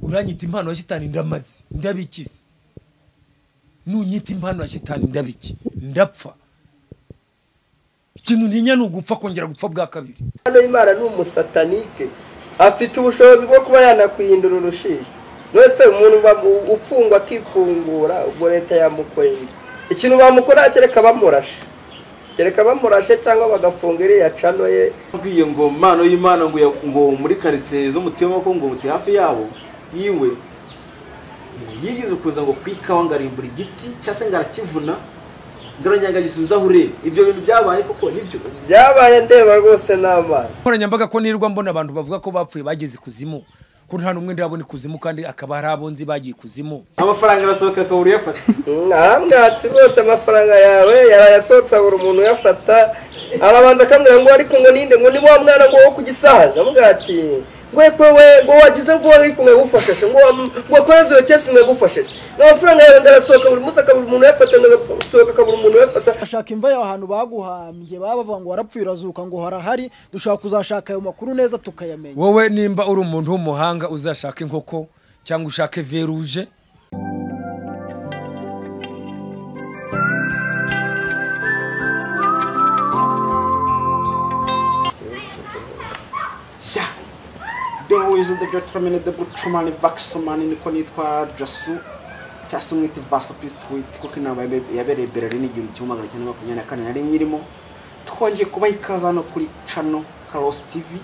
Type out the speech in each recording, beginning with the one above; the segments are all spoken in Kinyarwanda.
uranyita impano ya shitani ndamaze ndabikize nunyita impano ya shitani ndabiki ndapfa ikintu ntinya ni ugupfa kongera gupfa bwa kabiri hano imana ni umusatanike afite ubushobozi bwo kuba yanakwihindura urushishi rwose umuntu ufungwa akifungura ubwo leta yamukorera ikintu bamukora kereka bamurashe kereka bamurashe cyangwa bagafunga iriya cano ye Mbwiye ngo mpano y'imana ngo ya- ngo muri karitsiye z'umutima ko ngo muti hafi yabo yiwe ngo yigeze kuza ngo ku ikawa ngo arimbura igiti cyangwa se ngo arakivuna ngo aranyagagisubiza aho ureba ibyo bintu byabaye koko nibyo byabaye ndeba rwose n'amazi nkoranyambaga ko nirwa mbona abantu bavuga ko bapfuye bageze ikuzimu ko nta n'umwe ndabona ikuzimu kandi akaba hari abo nzi bagiye ikuzimu amafaranga arasohoka akabura uyafata arambwira ati rwose amafaranga yawe yarayasohotse buri umuntu uyafata arabanza akambwira ngo ariko ngo ninde ngo ni wa mwana ngo wo ku gisaza aramubwira ati ngwe kwewe ngo wagize ngo ariko ngagufashije ngo wa- ngo wakoreze iyo kesi ngagufashije n'amafaranga yawe ndarasohoka buri munsi akabura umuntu uyafata ndagasohoka akabura umuntu uyafata ashaka imva yawe ahantu baguhambye baba bavuga ngo warapfuye urazuka ngo harahari dushobora kuzashaka ayo makuru neza tukayamenya wowe nimba uri umuntu w'umuhanga uzashaka inkoko cyangwa ushake veruje sha the wizi the determined the bucumani bakisomani niko nitwa jasu cyangwa se umwita vasopist wit kuko inama yabe- yabereye berlin igihumbi kimwe magana cyenda makumyabiri na kane nari nyirimo twongeye kubaha ikaze hano kuri cano karosi tv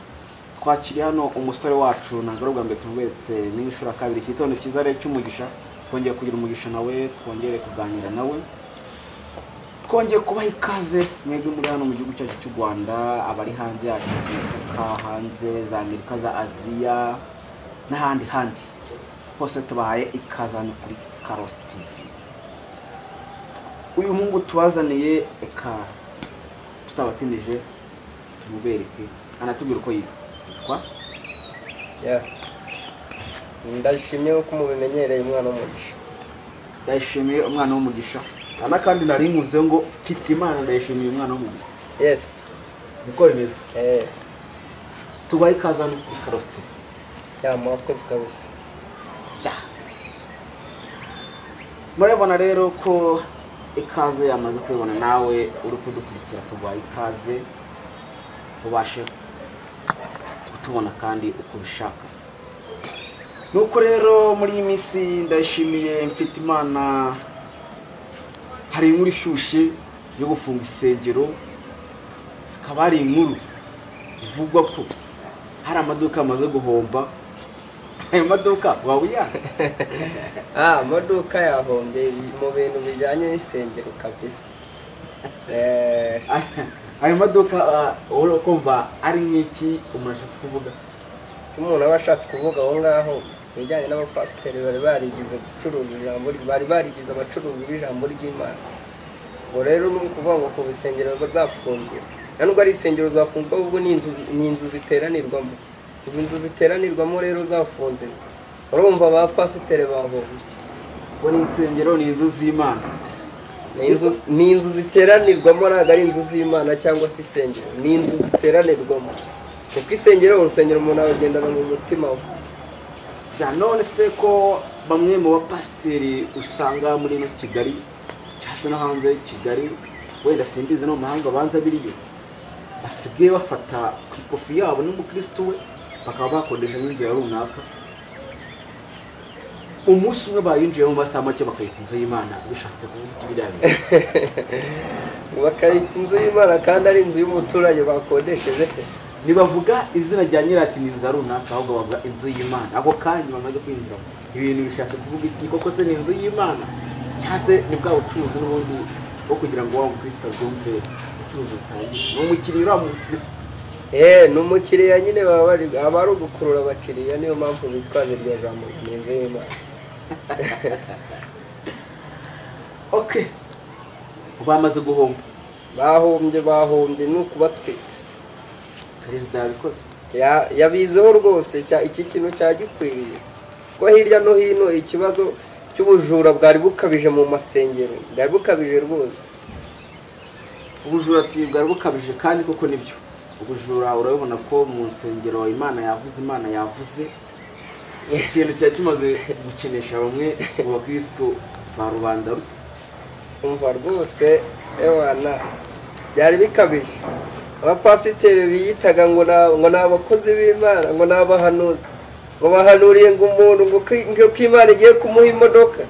twakiriye hano umusore wacu ntabwo ari ubwa mbere tumubetse n'inshuro ya kabiri iki gitondo cyiza rero cy'umugisha twongeye kugira umugisha nawe twongere kuganira nawe twongeye kubaha ikaze mwebwe muri hano mu gihugu cyacu cy'u rwanda abari hanze yacu imipaka hanze za amerika za aziya n'ahandi handi hose tubahaye ikaze hano kuri karosi tivi uyu mungu tubazaniye eka tutabatindije tumubereke anatubwira uko yitwa yitwa Yeah. ndashimye ko mubimenyereye umwana w'umugisha ndayishimiye umwana w'umugisha ana kandi naringuze ngo mfite imana ndayishimiye umwana w'umugisha yes niko bimeze eh tubahe ikaze hano kuri karosi tivi ya mwakoze kabisa Ya. murabona rero ko ikaze yamaze kubibona nawe uri kudukurikira tuguhaye ikaze ubashe kutubona kandi uko ubishaka nuko rero muri iyi minsi ndayishimiye mfite imana hari inkuru ishyushye yo gufunga isengero hakaba hari inkuru ivugwa ko hari amaduka yamaze guhomba ayo maduka waba uyanga ah amaduka yahombye mu bintu bijyanye n'isengero kabisa eh ayo maduka ah, wowe ukumva ari nk'iki umuntu ashatse kuvuga Icyo umuntu aba ashatse kuvuga aho ngaho ibijyanye n'abapasiteri bari barigize gucuruza ijambo bari barigize abacuruzi b'ijambo ry'imana ngo rero ni ukuvuga ngo ku rusengero bazafunzwe nta nubwo ari insengero zafunzwe ahubwo ni inzu ni inzu ziteranirwamo izi inzu ziteranirwamo rero zafunze urumva abapasiteri bahombye ngo ni insengero ni inzu z'imana ni inzu ni inzu ziteranirwamo ntabwo ari inzu z'imana cyangwa se insengero ni inzu ziteranirwamo kuko insengero urusengero umuntu arugendana mu mutima we Ja, none se ko bamwe mu bapasiteri usanga muri ino kigali cyangwa se no hanze y'i kigali wenda simbizi no mu mahanga banza biriyo basigaye bafata ku ikofi yabo n'umukirisitu we bakaba bakodeshamo inzira runaka umunsi umwe bayinjiyemo mu masaha make bakayita inzu y'imana bishatse kuvuga iki biriya bintu bakayita inzu y'imana kandi ari inzu y'umuturage bakodesheje se ntibavuga izina rya nyiratiniza runaka ahubwo bavuga inzu y'imana ako kanya bamaze kwinjiramo ibintu bishatse kuvuga iki koko se ni inzu y'imana cyangwa se ni bwa bucuruzi n'ubundi bwo kugira ngo wa mukristo abyumve ubucuruzi butangire ni umukiriya uriya mukristo eee ni umukiriya nyine baba bari aba ari ugukurura abakiriya niyo mpamvu bitwaza iryo jambo ni inzu y'imana oke bamaze guhomba bahombye bahombye ni ukubatwika perezida yabikoze Ya- yabizeho rwose cya- iki kintu cyagikwiriye ko hirya no hino ikibazo cy'ubujura bwari bukabije mu masengero bwari bukabije rwose ubujura ati bwari bukabije kandi koko nibyo ubujura urabibona ko mu nsengero imana yavuze imana yavuze ikintu cyari kimaze gukinisha bamwe mu bakirisitu ba rubanda ruto umva rwose ewana byari bikabije abapasiteri biyitaga ngo ni aba- ngo ni abakozi b'imana ngo ni abahanuzi ngo bahanuriye ngo umuntu ngo ko- ngo ko imana igiye kumuha imodoka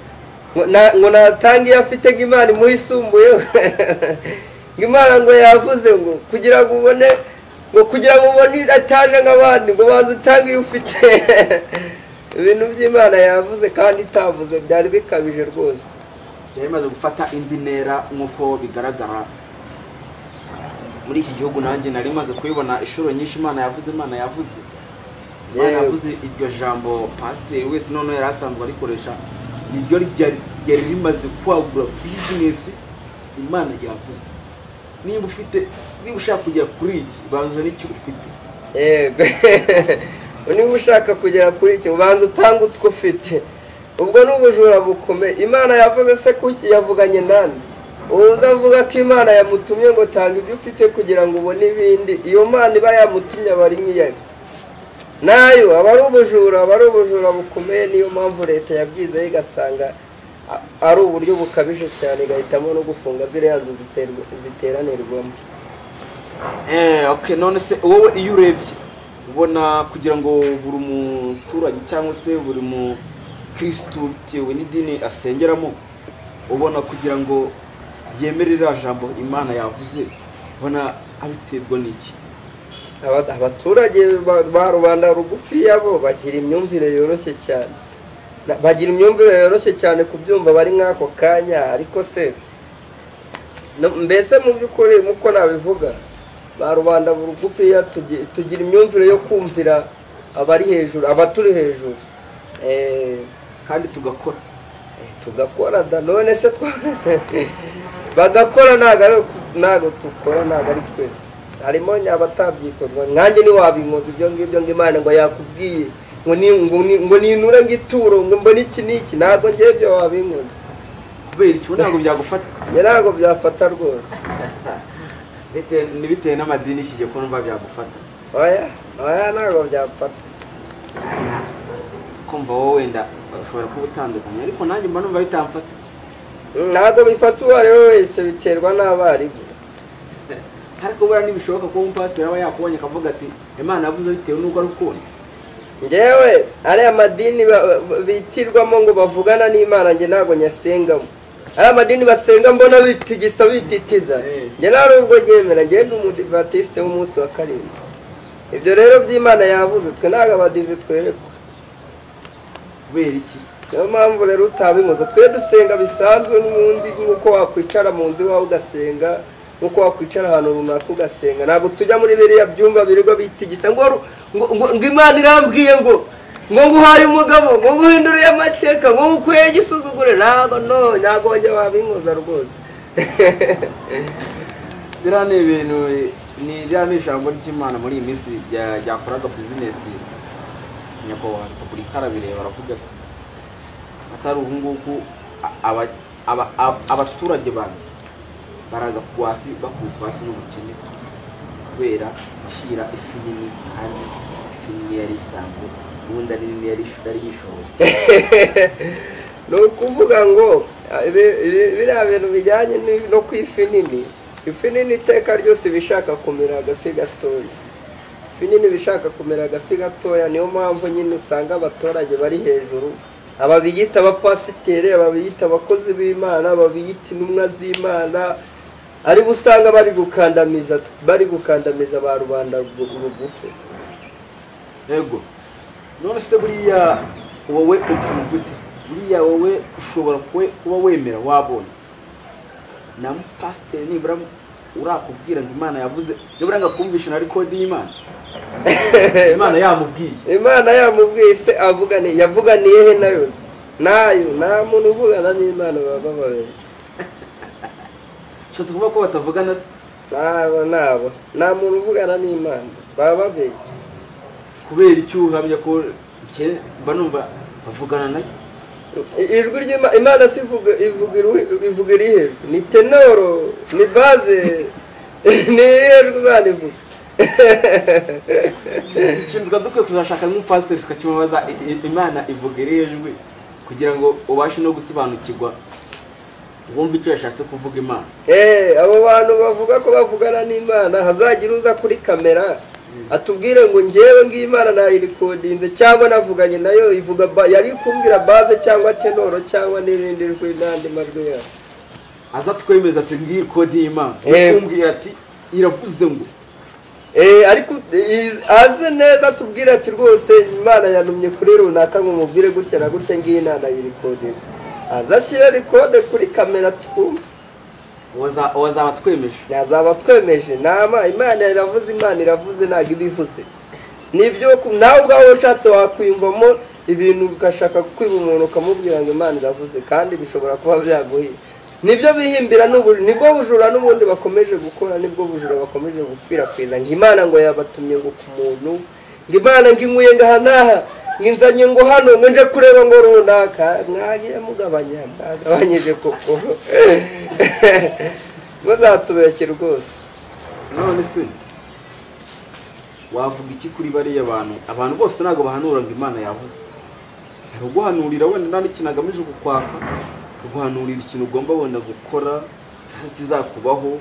ngo na- ngo natanga iyo afite ngo imana imuhe isumbuyeho ngo imana ngo yavuze ngo kugira ngo ubone ngo kugira ngo ubone itaje nk'abandi ngo banze utange iyo ufite ibintu by'imana yavuze kandi itavuze byari bikabije rwose byari bimaze gufata indi ntera nk'uko bigaragara muri iki gihugu nanjye nari maze kubibona inshuro nyinshi imana yavuze imana yavuze imana Yewe. yavuze iryo jambo pasiteri wese noneho yari asanzwe arikoresha niryo ryari ryari rimaze kwagura bizinesi imana yavuze niba ufite niba ushaka kugera kuri iki banza n'iki ufite yego niba ushaka kugera kuri iki ubanza utange utwo ufite ubwo ni ubujura bukomeye imana yavuze se kuki yavuganye nande uza avuga ko imana yamutumye ngo tanga ibyo ufite kugira ngo ubone ibindi iyo mana iba yamutumye aba ari nk'iyayo nayo aba ari ubujura aba ari ubujura bukomeye niyo mpamvu leta yabyizeho igasanga a- ari uburyo bukabije cyane igahitamo no gufunga ziriya nzu ziterwa- ziteranirwamo Eh, okay none se wowe iyo urebye ubona kugira ngo buri muturage cyangwa se buri mukirisitu bitewe n'idini asengeramo ubona kugira ngo yemere iriya jambo imana yavuze ubona abiterwa n'iki Aba- abaturage ba- ba rubanda rugufiya bo bagira imyumvire yoroshye cyane Na- bagira imyumvire yoroshye cyane ku byumva bari nk'ako kanya ariko se no- mbese mu by'ukuri nk'uko nabivuga ba rubanda rugufiya tugi- tugira imyumvire yo kumvira abari hejuru abaturi hejuru Eh, kandi tugakora tugakora da none se twa bagakora ntabwo ari uku- ntabwo dukora ntabwo ari twese harimo abatabyikozwa nkanjye ntiwabinkoza ibyo ngibyo ngo imana ngo yakubwiye ngo ni ngo ni- ngo ninura ngo ituro ngo mbone iki n'iki ntabwo ngewe ibyo wabinkoza kubera iki ubu ntabwo byagufata njye ntabwo byafata rwose Bite- ni bitewe n'amadini iki gihe ko numva byagufata oya oya ntabwo byafata kumva wowe wenda ushobora kuba utandukanye ariko nanjye mba numva bitamfata ntabwo bifata uwo ari we wese biterwa n'abarimu ariko buriya ntibishoboka ko umupasiteri aba yakubonye akavuga ati imana yavuze bitewe n'uko ari ukunda ngewe ariya madini ba- ba- bitirwamo ngo bavugana n'imana njye ntabwo nyasengamo ariya madini basenga mbona bitigisa bititiza Eh. njye nta nubwo ryemera njye ndi umudivantiste w'umunsi wa karindwi ibyo rero by'imana yavuze twe ntabwo abadive twerekwa kubera iki niyo mpamvu rero utabinkoza twe dusenga bisanzwe n'ubundi nk'uko wakwicara mu nzu iwawe ugasenga nk'uko wakwicara ahantu runaka ugasenga ntabwo tujya muri biriya byumba birirwa bitigisa ngo ru- ngo- ngo- ngo imana irambwiye ngo ngo nguhaye umugabo ngo nguhinduriye amateka ngo ngukuye igisuzugure ntabwo no ntabwo wajya wabinkoza rwose biriya ni ibintu ni ririya ni ijambo ry'imana muri iyi minsi rya- ryakoraga bizinesi nyakubahwa repubulika arabireba aravuga ati atari ubu ngubu a- aba- aba- ab- abaturage banjye baraga ku hasi bakubiswe hasi n'ubukene kubera gushyira ifi nini kandi ifi nini yari isanzwe ubundi ari nini yari yari yishoboye ni ukuvuga ngo ah, ibi- ibi- biriya bintu bijyanye ni- no ku ifi nini ifi nini iteka ryose iba ishaka kumera agafi gatoya ifi nini iba ishaka kumera agafi gatoya niyo mpamvu nyine usanga abaturage bari hejuru aba biyita abapasiteri aba biyita abakozi b'imana aba biyita intumwa z'imana aribo usanga bari gukandamiza bari gukandamiza ba rubanda rugu- rugufi ego none se buriya wowe ukumva ute buriya wowe ushobora kwe- kuba wemera wabonye na mupasiteri nibura urakubwira ngo imana yavuze nibura ngo akumvishe na kode y'imana imana yamubwiye imana yamubwiye se avugane yavuganiye he nayo se nayo nta muntu uvugana n'imana baba babiri bishatse kuvuga ko batavugana se nabo nabo nta muntu uvugana n'imana baba babeshya kubera icyo uhamya ko ke- mba numva bavugana nayo I- ijwi ry'imana imana si ivuga ivuga iri- ivuga iri hejuru ni tenoro ni baze ni ijwi imana ivuga nshinzwe dukwiye kuzashaka nk'umupasiteri tukakimubaza i- i- imana ivuga iriya jwi kugira ngo ubashe no gusobanukirwa wumve icyo yashatse kuvuga imana Eh, abo bantu bavuga ko bavugana n'imana hazagira uza kuri kamera atubwire ngo ngewe ng'imana nayirikodinze cyangwa navuganye nayo ivuga ba- yari kumbwira baze cyangwa tenoro cyangwa n'irindi jwi n'andi majwi yayo aza twemeza ati ngiyi kode y'imana Yego. kumbwira ati iravuze ngo Eh, ariko eh, azi neza atubwire ati rwose imana yanumye kuri runaka ngo mubwire gutya na gutya ngiyi imana yirikodinze aza ashyire rikode kuri kamera twumve waza- wazaba twemeje yazaba twemeje nama imana iravuze imana iravuze ntabwo iba ivuze nibyo ku- nawe ubwawe ushatse wakwiyumvamo ibintu ugashaka kwiba umuntu ukamubwira ngo imana iravuze kandi bishobora kuba byaguhira nibyo bihimbira n'ubu- nibwo bujura n'ubundi bakomeje gukora nibwo bujura bakomeje gukwirakwiza ngo imana ngo yabatumye ngo ku muntu ngo imana ngo inkuye ngaha n'aha ngo inzanye ngo hano ngo nje kureba ngo runaka mwagiye mugabanya mwagabanyije koko bazatubeshye rwose none se wavuga iki kuri bariya bantu abantu bose ntabwo bahanura ngo imana yavuze hari uguhanurira wenda nta n'ikintu agamije kukwaka uguhanurira ikintu ugomba wenda gukora hari kizakubaho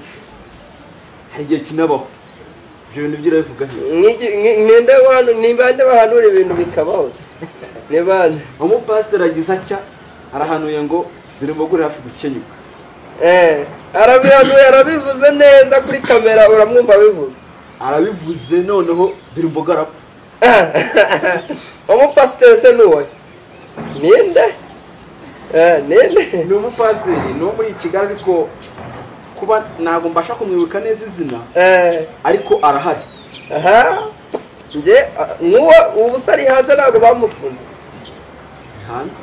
hari igihe kinabaho ibyo bintu byo urabivuga he Nk'igi- nki- ninde wanu ni bande bahanura ibintu bikabaho ni bande umupasiteri agize atya arahanuye ngo dore umugore hafi gukenyuka eh arabihanuye arabivuze neza kuri kamera uramwumva abivuga arabivuze noneho dore imboga arapfa umupasiteri se nuwe ninde eh ninde ni umupasiteri ni uwo muri kigali ariko kuba ntabwo mbasha kumwibuka neza izina eh ariko arahari aha nge ah, nuwo ubu se ari hanze ntabwo bamufunze hanze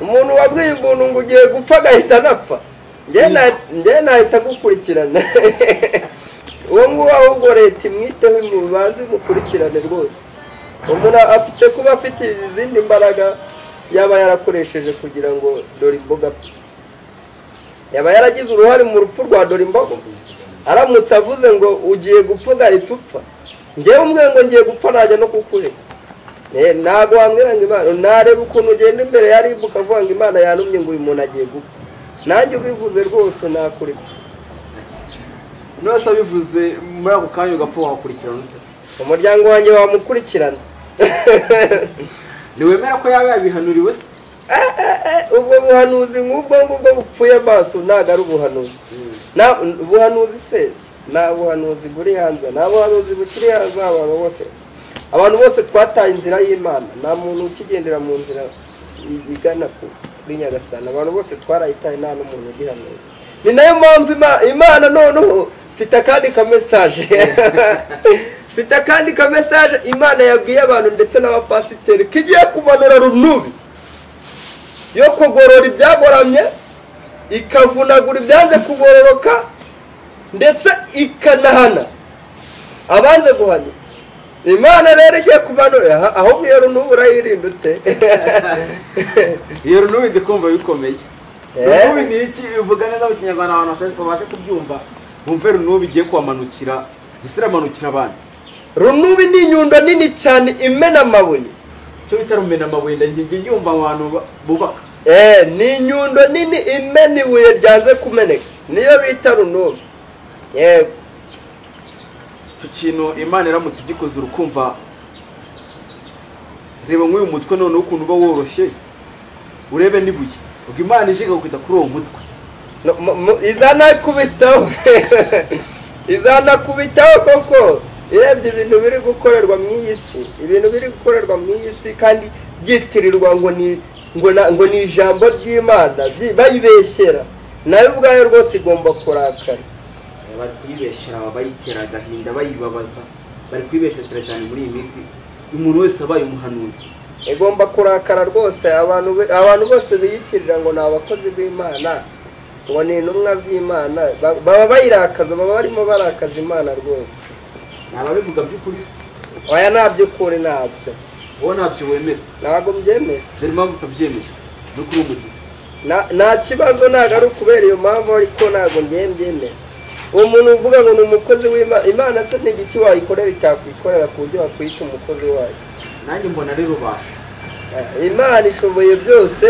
umuntu wabwiye umuntu ngo ugiye gupfa agahita anapfa njye na- njye nahita gukurikirana uwo nguwo ahubwo leta imwiteho imubanze imukurikirane rwose umuntu afite kuba afite izindi mbaraga yaba yarakoresheje kugira ngo dore imboga apfe yaba yaragize uruhare mu rupfu rwa dore imboga aramutse avuze ngo ugiye gupfa ugahita upfa njyewe umwe ngo ngiye gupfa najya no kukureka Eh, ntabwo wambwira ngo imana nareba ukuntu ugenda imbere ya ribu ukavuga ngo imana yanumye ngo uyu muntu agiye gupfa nanjye ubivuze rwose nakureka nose abivuze muri ako kanya ugapfa wakurikirana ute umuryango wanjye wamukurikirana ntiwemera ko yaba yabihanuriwe se Eh, ubwo buhanuzi nk'ubwo ngubwo bupfuye amaso ntabwo ari ubuhanuzi Na- ubuhanuzi se nta buhanuzi buri hanze nta buhanuzi bukiri hanze abantu bose abantu bose twataye inzira y'imana nta muntu ukigendera mu nzira i- igana ku kuri nyagasana abantu bose twarayitaye nta n'umuntu ugihanura ni nayo mpamvu Ima- imana noneho mfite akandi ka mesaje mfite akandi ka mesaje imana yabwiye abantu ndetse n'abapasiteri kigiye kumanura runubi yo kugorora ibyagoramye ikavunagura ibyanze kugororoka ndetse ikanahana abanze guhana imana rero igiye kumanura aha- ahubwo iyo runubu urayirinda ute iyo runubi ndi kumva bikomeye Eh. runubi ni iki bivuga neza mu kinyarwanda abantu basha- babashe kubyumva bumve runubi igiye kubamanukira ese iramanukira abandi runubi ni inyundo nini cyane imena amabuye cyo bita rumena amabuye njye yumva abantu ba- bubaka Eh, ni inyundo nini imena ibuye ryanze kumeneka niyo bita runubi yego icyo kintu imana iramutse igikoze urukumva reba nk'uyu mutwe noneho ukuntu uba woroshye urebe n'ibuye ubwo imana ije ikakwita kuri uwo mutwe No, mu- mu- izanakubitaho izanakubitaho koko irebye ibintu biri gukorerwa mu iyi si ibintu biri gukorerwa mu iyi si kandi byitirirwa ngo ni ngo na- ngo ni ijambo ry'imana byi- bayibeshyera nayo ubwayo rwose igomba kurakara bari kuyibeshyera aba bayitera agahinda bayibabaza bari kuyibeshyera cyane muri iyi minsi umuntu wese abaye umuhanuzi igomba kurakara rwose abantu be- abantu bose biyitirira ngo ni abakozi b'imana ngo ni intumwa z'imana ba- baba bayirakaza baba barimo barakaza imana rwose ni ababivuga by'ukuri se oya ntaby'ukuri ntabyo wowe ntabyo wemera ntabwo mbyemera dore impamvu utabyemera no kuri uwo mutwe Na- nta kibazo ntabwo ari ukubera iyo mpamvu ariko ntabwo ngiye mbyemera uwo muntu uvuga ngo ni umukozi w'imana imana se ni igiki wayikorera itakwikorera ku buryo wakwita umukozi wayo nanjye mbona ari rubasha Eh, imana ishoboye byose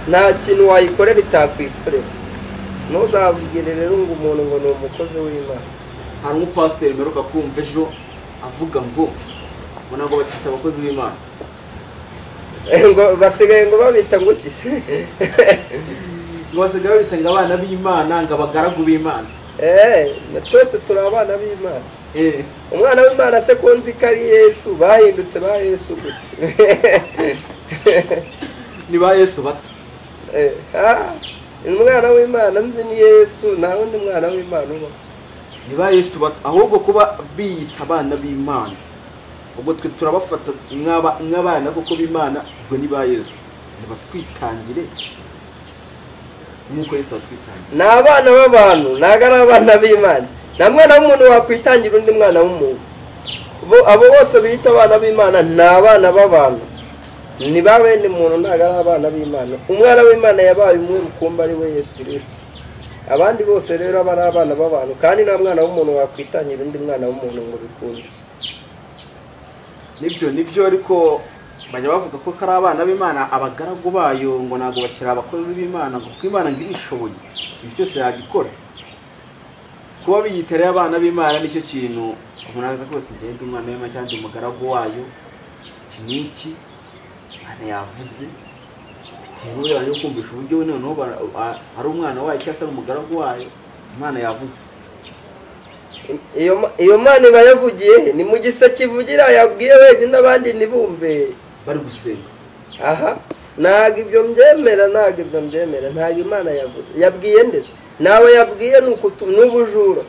nta kintu wayikorera itakwikorera ntuzabwire rero ngo umuntu ngo ni umukozi w'imana hari umupasiteri mperuka kumva ejo avuga ngo ngo ntabwo bakita abakozi b'imana Eh, ngo basigaye ngo babita ngo iki se ngo basigaye babitanga abana b'imana ngo abagaragu b'imana Eh, na twese turi abana b'imana Eh, umwana w'imana se ko nzi ko ari yesu bahindutse ba yesu gute ni ba yesu bato Eh, ah, umwana w'imana nzi ni yesu nta wundi mwana w'imana uba ni ba yesu bato ahubwo kuba biyita abana b'imana ubwo twe turabafata nk'aba- nk'abana kuko b'imana ubwo ni ba yesu nibatwitangire nk'uko yesu atwitangira ni abana b'abantu ntabwo ari abana b'imana nta mwana w'umuntu wakwitangira undi mwana w'umuntu Bo- abo bose biyita abana b'imana ni abana b'abantu ni ba bene muntu ntabwo ari abana b'imana umwana w'imana yabaye umwe rukumbi ari we yesu kirisito abandi bose rero aba ari abana b'abantu kandi nta mwana w'umuntu wakwitangira undi mwana w'umuntu ngo bikunde nibyo nibyo ariko bajya bavuga ko ari abana b'imana abagaragu bayo ngo ntabwo bakiri abakozi b'imana ngo kuko imana ngo irishoboye ibi byose yagikora kuba biyita rero abana b'imana nicyo kintu umuntu aza kose ngende umwana w'imana cyangwa ndi umugaragu wayo iki n'iki imana yavuze bitewe yaje kumvisha uburyo we noneho bara- a- ari umwana wayo cyangwa se ari umugaragu wayo imana yavuze iyo ma- iyo mana iba yavugiye he? ni mu giseke ivugira yabwiye wenyine abandi ntibumve bari gusenga aha ntabwo ibyo mbyemera ntabwo ibyo mbyemera ntabwo imana yavuze yabwiye ndetse nawe yabwiye ni ukutu ni ubujura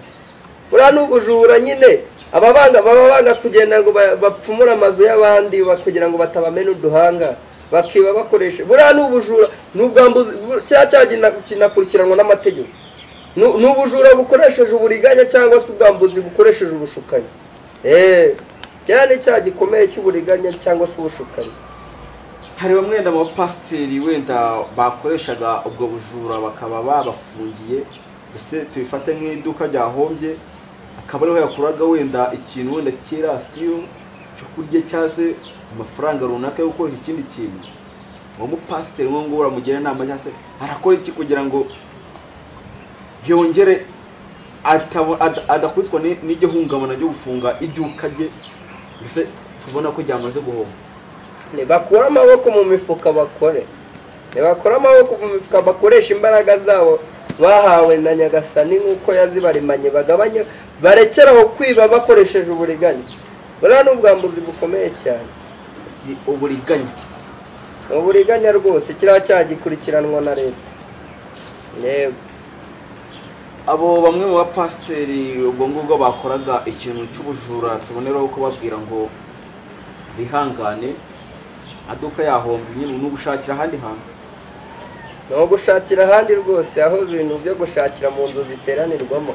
buriya ni ubujura nyine ababanga baba banga kugenda ngo ba- bapfumure amazu y'abandi ba- kugira ngo batabamena uduhanga bakiba bakoresha buriya ni ubujura ni ubwambuzi bu- cya cyaha kina- kinakurikiranwa n'amategeko Nu- ni ubujura bukoresheje uburiganya cyangwa se ubwambuzi bukoresheje ubushukanyi eee kiriya ni icyaha gikomeye cy'uburiganya cyangwa se ubushukanyi hari bamwe wenda abapasiteri wenda bakoreshaga ubwo bujura bakaba babafungiye mbese tubifate nk'iduka ryahombye akaba ariho yakuraga wenda ikintu wenda cy'irasiyo cyo kurya cyangwa se amafaranga runaka yo gukora ikindi kintu uwo mupasiteri nk'uwo nguwo uramugira inama cyangwa se arakora iki kugira ngo yongere atabo- ad- adakubitwa ni- n'iryo hungabana ryo gufunga iduka rye mbese tubona ko ryamaze guhomba ntibakure amaboko mu mifuka bakore ntibakure amaboko mu mifuka bakoresha imbaraga zabo bahawe na nyagasani nk'uko yazibarimanye bagabanye barekeraho kwiba bakoresheje uburiganya buriya ni ubwambuzi bukomeye cyane ni uburiganya ni uburiganya rwose kiriya cyaha gikurikiranwa na leta yewe abo bamwe mu bapasiteri ubwo ngubwo bakoraga ikintu cy'ubujura tuboneraho kubabwira ngo bihangane aduka yahomba nyine ni ugushakira ahandi hantu ni uwo gushakira ahandi rwose aho ibintu byo gushakira mu nzu ziteranirwamo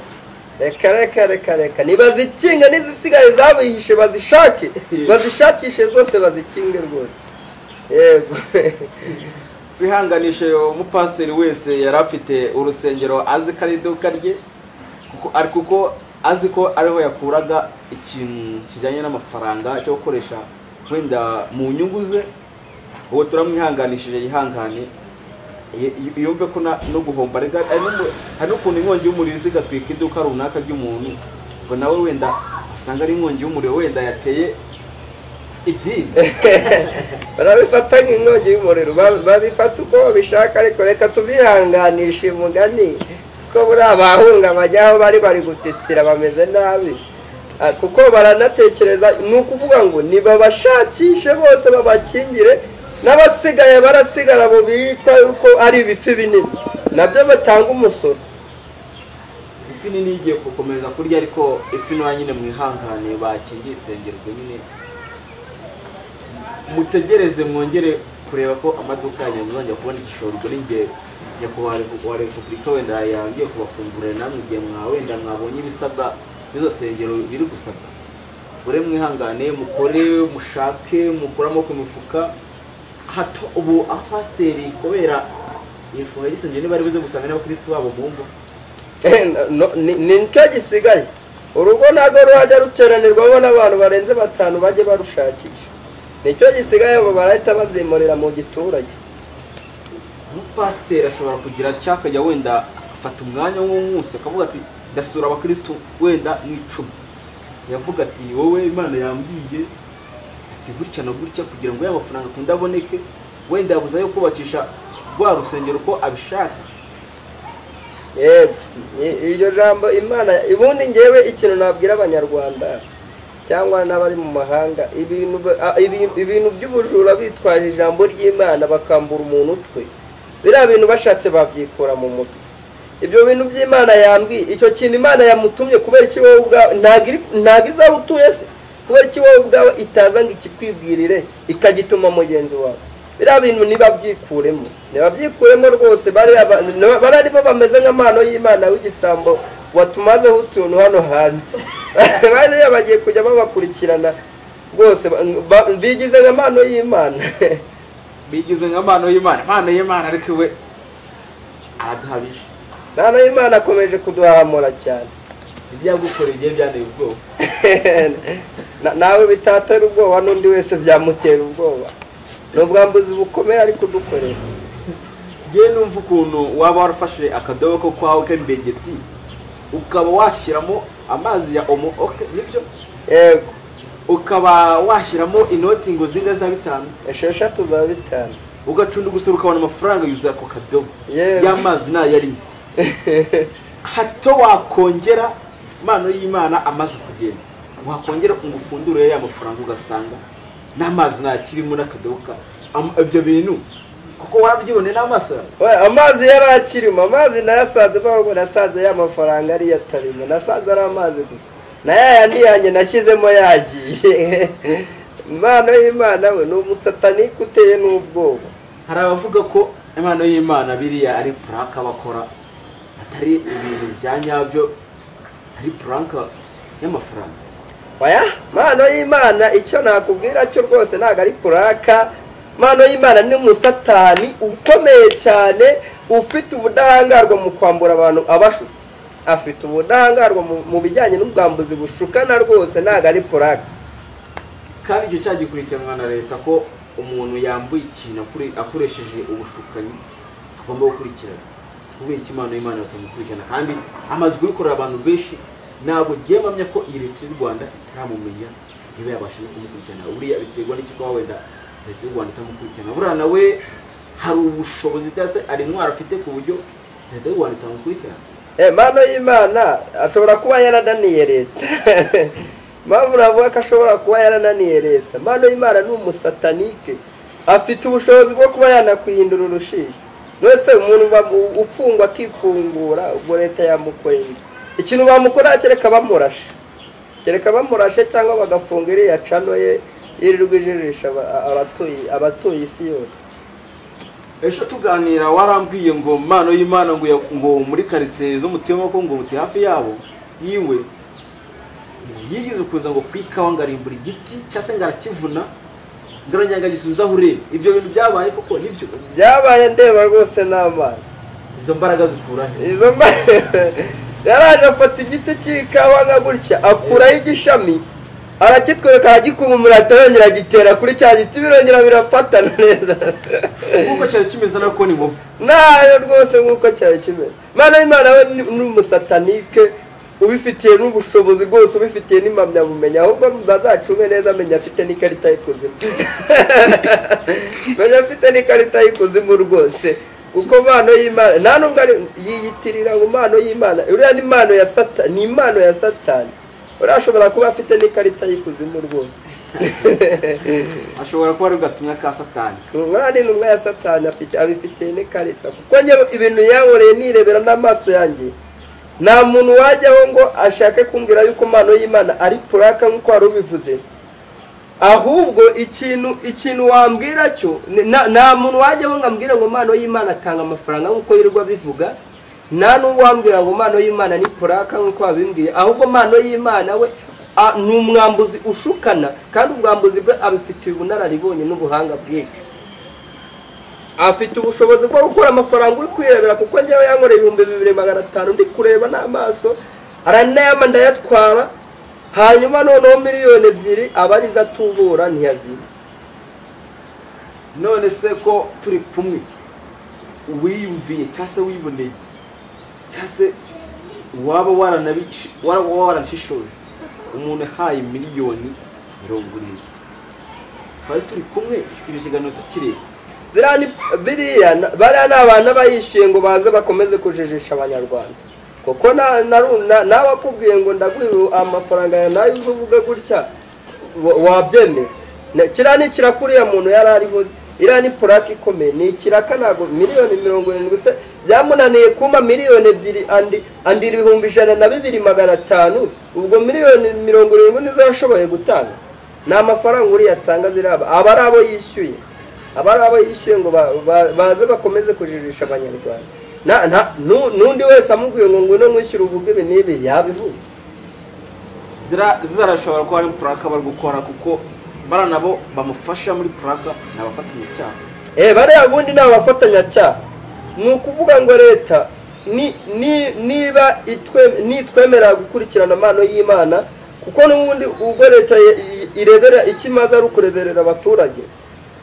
reka reka reka reka ntibazikinge n'izisigaye zabihishe bazishake bazishakishe zose bazikinge rwose yego twihanganishe umupasiteri wese yari afite urusengero azi ko ari iduka rye kuko ari kuko azi ko ariho yakuraga ikintu kijyanye n'amafaranga cyo gukoresha wenda mu nyungu ze uwo turamwihanganishije yihangane y- y- yumve ko na- no guhomba arega hari n'umu- hari n'ukuntu inkongi y'umuriro izi igatwika iduka runaka ry'umuntu ngo nawe wenda usanga ari inkongi y'umuriro wenda yateye idini barabifata nk'inkongi y'umuriro ba- babifata uko babishaka ariko reka tubihanganishe umugani ko buriya abahunga bajya aho bari bari gutetera bameze nabi Ah, kuko baranatekereza ni ukuvuga ngo nibabashakishe bose babakingire n'abasigaye barasigara bo bitwa yuko ari ibifi binini nabyo batanga umusoro ifi nini igiye gukomeza kurya ariko ifi ntoya nyine mwihangane bakingiye isengerwa nyine mutegereze mwongere kureba ko amaduka yanyu muzajya kubona igishoro ubwo ni igihe nyakubahwa Repu- wa repubulika wenda yagiye kubafungurira namwe igihe mwa wenda mwabonye ibisabwa n'izo sengero biri gusabwa mure mwihangane mukore mushake mukure amaboko mu mifuka hato ubu abapasiteri kubera ifunga ry'isengero niba ari buze gusanga n'abakirisitu babo mu ngo nicyo gisigaye urugo ntabwo ruhajya ruteranirwamo n'abantu barenze batanu bajye barushakisha nicyo gisigaye abo barahita bazimurira mu giturage umupasiteri ashobora kugira cyakajya wenda agafata umwanya w'umunsi akavuga ati ndasura abakirisitu wenda n'icumi yavuga ati wowe imana yambwiye ati gutya na gutya kugira ngo ya mafaranga akunda aboneke wenda yabuze ayo kubakisha rwa rusengero uko abishaka yego i- iryo jambo imana ubundi ngewe ikintu nabwira abanyarwanda cyangwa n'abari mu mahanga ibintu ba- a- ibi- ibintu by'ubujura bitwaje ijambo ry'imana bakambura umuntu utwe biriya bintu bashatse babyikura mu mutwe ibyo bintu by'imana yambwiye icyo kintu imana yamutumye kubera iki wowe ubwawe ntabwo iri- ntabwo izaba utuye se kubera iki wowe ubwawe itaza ngo ikikwibwirire ikagituma mugenzi wawe biriya bintu ntibabyikuremo ntibabyikuremo rwose bariya ba- niba- bariya nibo bameze nk'amano y'imana w'igisambo watumazeho utuntu hano hanze bariya bagiye kujya babakurikirana rwose ba- ba- bigize nk'amano y'imana bigize nka mpano y'imana impano y'imana ariko we araduhabije impano y'imana akomeje kuduhamura cyane ibyo yagukoreye igihe byanteye ubwoba Na- nawe bitatera ubwoba n'undi wese byamutera ubwoba ni ubwambuzi bukomeye ari kudukorera ngewe numva ukuntu waba warafashe akadobo ko kwawe k'imbegeti ukaba washyiramo amazi ya omo oke nibyo yego ukaba washyiramo inoti ngo zinga za bitanu esheshatu za bitanu ugacunda gusa ukabona amafaranga yuzuye ako kadobo Yewe. y'amazi nayarimo hato wakongera impano y'imana amaze kugenda wakongera ngo ufundure ya mafaranga ugasanga n'amazi ntakirimo n'akadobo ka am- ibyo bintu kuko wabyibone n'amaso yawe We, amazi yari akirimo amazi nayasanze bavuga nasanze ya mafaranga ariyo atarimo nasanze ari amazi gusa na ya yandi yanjye nashyizemo yagiye impano y'imana we ni umusatanike uteye n'ubwoba hari abavuga ko impano y'imana biriya ari puraka bakora atari ibintu bya nyabyo ari puraka y'amafaranga Oya, mpano y'imana icyo nakubwira cyo rwose ntabwo ari puraka mpano y'imana ni umusatani ukomeye cyane ufite ubudahangarwa mu kwambura abantu abashutse afite ubudahangarwa mu- mu bijyanye n'ubwambuzi bushukana rwose ntabwo ari puraka kandi icyo cyaha gikurikiranwa na leta ko umuntu yambuye ikintu akore- akoresheje ubushukanyi agomba gukurikirana kubera icyo impano y'imana batamukurikirana kandi amaze kubikorera abantu benshi ntabwo ngiye mpamya ko iyi leta y'u rwanda itaramumenya niba yabasha no kumukurikirana buriya biterwa n'icyo kuba wenda leta y'u rwanda itamukurikirana buriya nawe hari ubushobozi cyangwa se hari intwaro afite ku buryo leta y'u rwanda itamukurikirana Eh, mpano y'imana ashobora kuba yarananiye leta mpamvu navuga ko ashobora kuba yarananiye leta mpano y'imana ni umusatanike afite ubushobozi bwo kuba yanakwihindura urushishi rwose umuntu bamu- ufungwa akifungura ubwo leta yamukorera iki? ikintu bamukorera kereka bamurashe kereka bamurashe cyangwa bagafunga iriya cano ye yirirwa ijirisha aba- abatuye abatuye isi yose ejo tuganira warambwiye ngo mpano y'imana ngo ya- ngo muri karitsiye zo mu Temako ngo uti hafi yabo yiwe ngo yigeze kuza ngo ku ikawa ngarimbura igiti cyangwa se ngarakivuna ngaranyanga gisubizaho urebe ibyo bintu byabaye koko nibyo byabaye ndeba rwose n'amazi izo mbaraga zikura he izo mba yaraje afata igiti cy'ikawa nka gutya akuraho igishami arakitwereka aragikunkumura yongera agitera kuri cya giti birongera birafatana neza nk'uko cyari kimeze nako ni mubi nayo rwose nk'uko cyari kimeze imana y'imana we ni ni umusatanike ubifitiye n'ubushobozi bwose ubifitiye n'impamyabumenyi ahubwo bazacunge neza menya afite n'ikarita y'ikuzimu menya afite n'ikarita y'ikuzimu rwose kuko mpano y'imana nta nubwo ari yiyitirira ngo impano y'imana uriya ni impano ya satani ni impano ya satani uriya ashobora kuba afite n'ikarita y'ikuzimu rwose ashobora kuba ari bwatumye ka satani umwana ni intumwa ya satani afite abifitiye n'ikarita kuko njye ibintu yankoreye nirebera n'amaso yanjye nta muntu wajyaho ngo ashake kumbwira yuko impano y'imana ari puraka nk'uko wari ubivuze ahubwo ikintu ikintu wambwira cyo ni- na- nta muntu wajyaho ngo ambwire ngo impano y'imana atanga amafaranga nk'uko yirirwa bivuga nta n'uwambwira ngo impano y'imana ni puraka nk'uko babimbwiye ahubwo impano y'imana we a- ni umwambuzi ushukana kandi ubwambuzi bwe abifitiye ubunararibonye n'ubuhanga bwinshi afite ubushobozi bwo gukora amafaranga uri kwirebera kuko njyewe yankoreye ibihumbi bibiri magana atanu ndi kureba n'amaso aranayama ndayatwara hanyuma noneho miliyoni ebyiri aba arizo atubura ntiyaziba none se ko turi kumwe wiyumviye cyangwa se wiboneye cyangwa se waba waranabici- wara- waba waranashishoje umuntu ahaye miliyoni mirongo irindwi twari turi kumwe iri kiganiro tukireba ziriya ni biriya na- bariya ni abantu aba yishyuye ngo baze bakomeze kujijisha abanyarwanda kuko na- na- na- nawe akubwiye ngo ndaguhe amafaranga yawe nawe uze uvuge gutya wa- wabyemera Na- kiriya ni kiraka uriya muntu yari ariho iriya ni purake ikomeye ni ikiraka ntabwo miliyoni mirongo irindwi se byamunaniye kumpa miliyoni ebyiri andi andi ibihumbi ijana na bibiri magana atanu ubwo miliyoni mirongo irindwi nizo yashoboye gutanga ni amafaranga uriya atanga ziriya aba ari abo yishyuye abari abo yishyuye ngo ba- ba- baze bakomeze kujijisha abanyarwanda Na- nta- nu- n'undi wese amubwiye ngo ngwino mwishyure uvuge ibi n'ibi yabivuga Zira- zizarashobora kuba ari puraka bari gukora kuko bara nabo bamufasha muri puraka ni abafatanyacyaha Eh, bariya bundi ni abafatanyacyaha ni ukuvuga ngo leta ni- ni- niba itwe- nitwemerera gukurikirana amano y'imana kuko n'ubundi ubwo leta ye- i- irebera icyo imaze ari ukureberera abaturage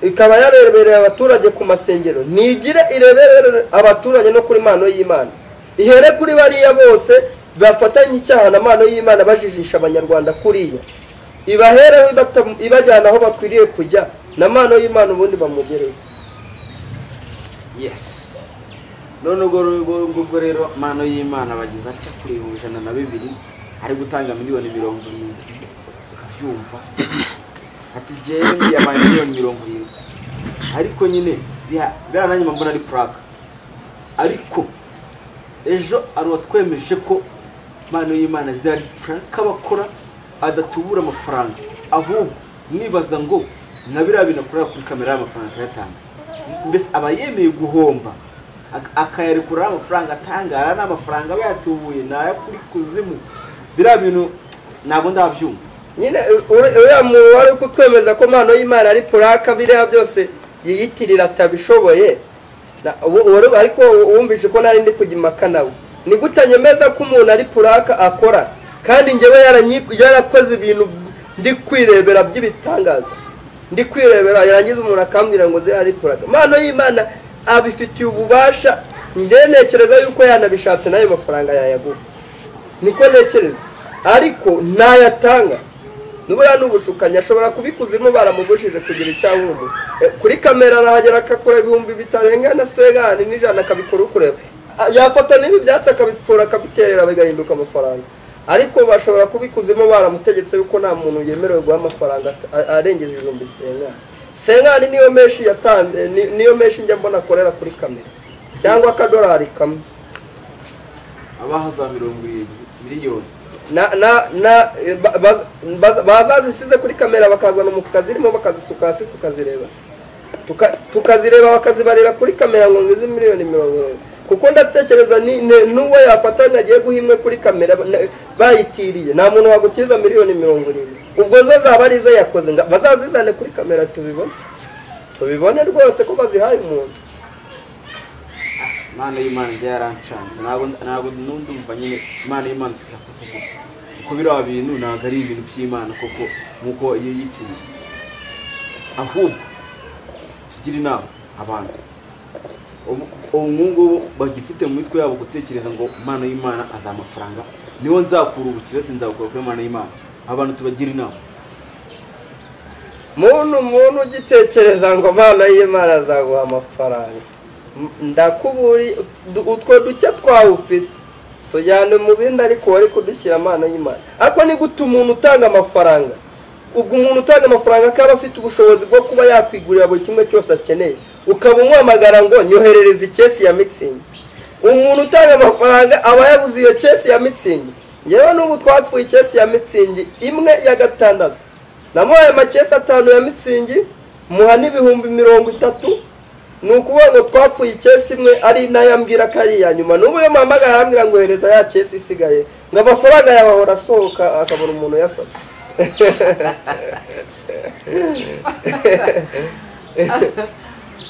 ikaba yarebereye abaturage ku masengero ntigire ireberere abaturage no kuri mano y'imana ihere kuri bariya bose bafatanye icyaha na mano y'imana bajijisha abanyarwanda kuriya ibahereho ibata- ibajyana aho bakwiriye kujya na mano y'imana ubundi bamugereho yes none ubwo rero- ngubwo rero mano y'imana bageze atya kuri ibihumbi ijana na bibiri ari gutanga miliyoni mirongo irindwi ukabyumva ati jewe ntiyabaye miliyoni mirongo irindwi ariko nyine biha- biriya nanjye mbona ari puraka ariko ejo hari uwatwemeje ko mano y'imana ziriya ari puraka bakora adatubura amafaranga ahubwo nibaza ngo na biriya bintu akorera kuri kamera y'amafaranga akayatanga mbese aba yemeye guhomba ak- akayarekura amafaranga atanga ariya ni amafaranga aba yatubuye ni ayo kuri kuzimu biriya bintu ntabwo ndabyumva nyine uri- uriya muntu wari kutwemeza ko impano y'imana ari puraka biriya byose yiyitirira atabishoboye Na- wo- wari- ariko wumvise ko nari ndi kujya impaka nawe ni gute nyemeza ko umuntu ari puraka akora kandi njyewe yaranyi- yarakoze ibintu ndi kwirebera by'ibitangaza ndi kwirebera yarangiza umuntu akambwira ngo ziriya ari puraka impano y'imana abifitiye ububasha njyewe ntekereza yuko yanabishatse nayo mafaranga yayagura niko ntekereza ariko ntayatanga nubura n'ubushukanyi ashobora kubikuzimu baramubujije kugira icyahumbu kuri kamera arahagera akakora ibihumbi bitarenga na segani n'ijana akabikora ukureba A- yafata n'ibi byatsi akabipfura akabiterera bigahinduka amafaranga ariko bashobora kubikuzimu baramutegetse yuko nta muntu yemerewe guha amafaranga a- arengeje ibihumbi sengani sengani niyo menshi yatanze ni- niyo menshi njya mbona akorera kuri kamera cyangwa akadorari kamwe abaha za mirongo irindwi miliyoni na na na ba- ba- ba- bazazisize kuri kamera bakazana umufuka zirimo bakazisuka hasi tukazireba Tuka- tukazireba bakazibarira kuri kamera ngo ngize miliyoni mirongo irindwi kuko ndatekereza ni- ni- n'uwo yafatanya agiye guha imwe kuri kamera na- bayitiriye nta muntu wagutiza miliyoni mirongo irindwi ubwo zo zaba ari izo yakoze nga- bazazizane kuri kamera tubibone tubibone rwose ko bazihaye umuntu imana y'imana njye yarancanze ntabwo ntabwo n'undumva nyine imana y'imana itatse kuko kuko biriya bintu ntabwo ari ibintu by'imana koko nk'uko iyo yitiriye ahubwo tugira inama abantu ubu ubu ngubu bagifite mu mitwe yabo gutekereza ngo imana y'imana azi amafaranga niwo nzakura ubukire ati nzakura kuri imana y'imana abantu tubagira inama muntu muntu ugitekereza ngo impano y'imana azaguha amafaranga M- ndakuburi du- utwo duke twawufite tujyane mu bindi ariko wari kudushyira impano y'imana ariko ni gute umuntu utanga amafaranga ubwo umuntu utanga amafaranga akaba afite ubushobozi bwo kuba yakwigurira buri kimwe cyose akeneye ukaba umuhamagara ngo nyoherereza ikesi ya mitsingi umuntu utanga amafaranga aba yabuze iyo kesi ya mitsingi yewe n'ubu twapfuye ikesi ya mitsingi imwe ya gatandatu namuhaye amakesi atanu ya mitsingi muha n'ibihumbi mirongo itatu ni ukuvuga ngo twapfuye ikesi imwe ari nayo ambwira ko ari iya nyuma n'ubu iyo muhamagara arambwira ngo hereza ya kesi isigaye ngo amafaranga yawe ahora asohoka akabona umuntu uyafata